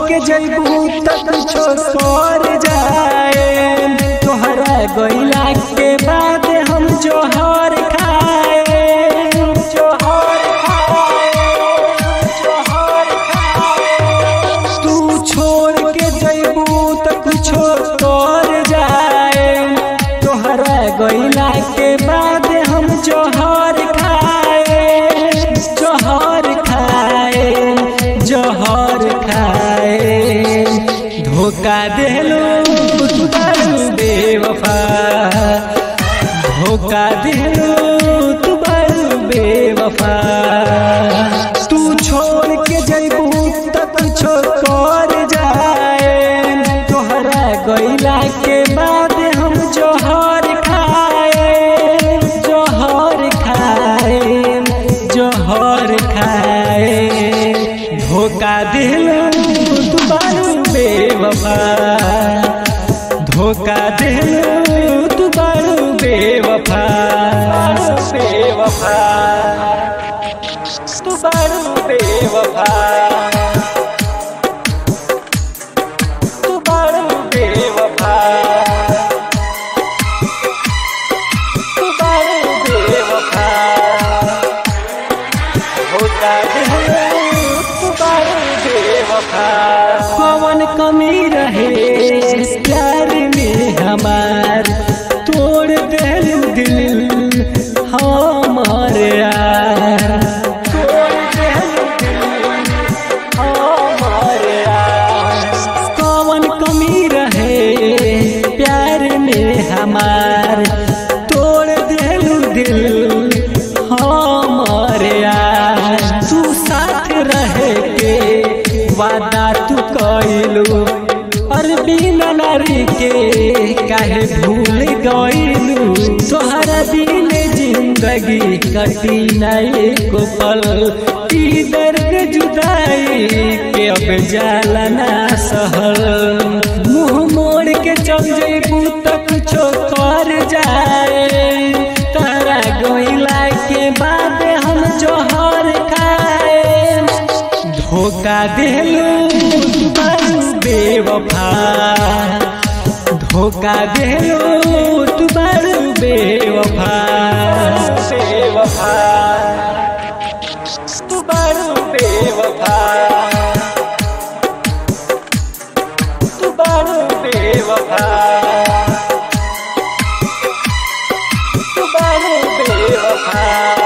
के जैबू त कुछो कर जाए तोहरा गइला के बाद हम जोहर खाए जोहर खाए जोहर खाए तू छोड़ के जैबू त कुछो कर जाए तोहरा गइला के बाद हम जोहर खाए जोहर खाए जोहर खाए धोखा देलू तू बड़ू बेवफा धोखा देलू तू बड़ू बेवफा तू छोड़ के जैबू त कुछो कर जाए तोहरा गइला के बाद हम जोहर खाए जोहर खाए जोहर खाए धोखा दिलू तू बारू बेवफा धोखा दिलू तू बारू बेवफा बेवफा तू बारू बेवफा तू बारू बेवफा तू बारू बेवफा होता दिलू तू बारू बेवफा कौन कमी रहे प्यार में हमार तोड़ दिल दिल हमार यार तोड़ दिल दिल हमार यार कौन कमी रहे प्यार में हमार तोड़ दिल दिल हमार यार तू साथ रहे के वादा तू कइलू और बिना नारी के काहे भूल गइलू तोहरा बिन जिंदगी कटी नहीं को पल ई दर्द जुदाई के अब जाला ना सहल मुंह मोड़ के चल जेबू त कुछो कर जाए तारा गोइला के बाद हम जोहर खाए धोखा देलू तू बड़ू बेवफा धोखा देलू तू बड़ू बेवफा बेवफा तू बड़ू बेवफा तू बड़ू बेवफा तू बड़ू बेवफा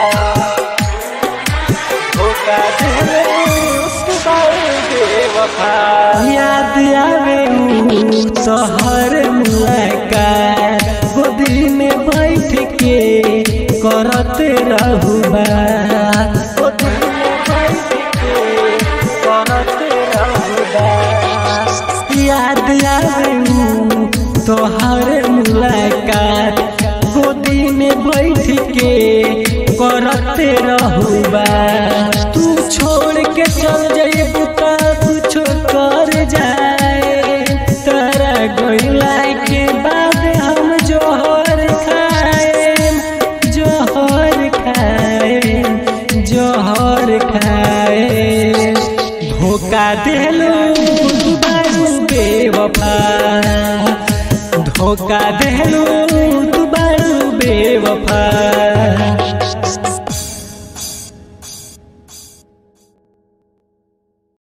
धोखा देले तू बड़ू बेवफा याद आवे ऊ तोहर मुलाकात गोदी में बैठ के करत रहू बात गोदी में बैठ के करत रहू बात याद आवे ऊ तोहर मुलाकात गोदी में बैठ के करते रहू बात तू छोड़ के चल जाइबू त कुछो कर जाए तारा गइला के बाद हम जोहर खाए जोहर खाए जोहर खाए धोखा देलू तू बारू बेवफा धोखा देलू तू बारू बेवफा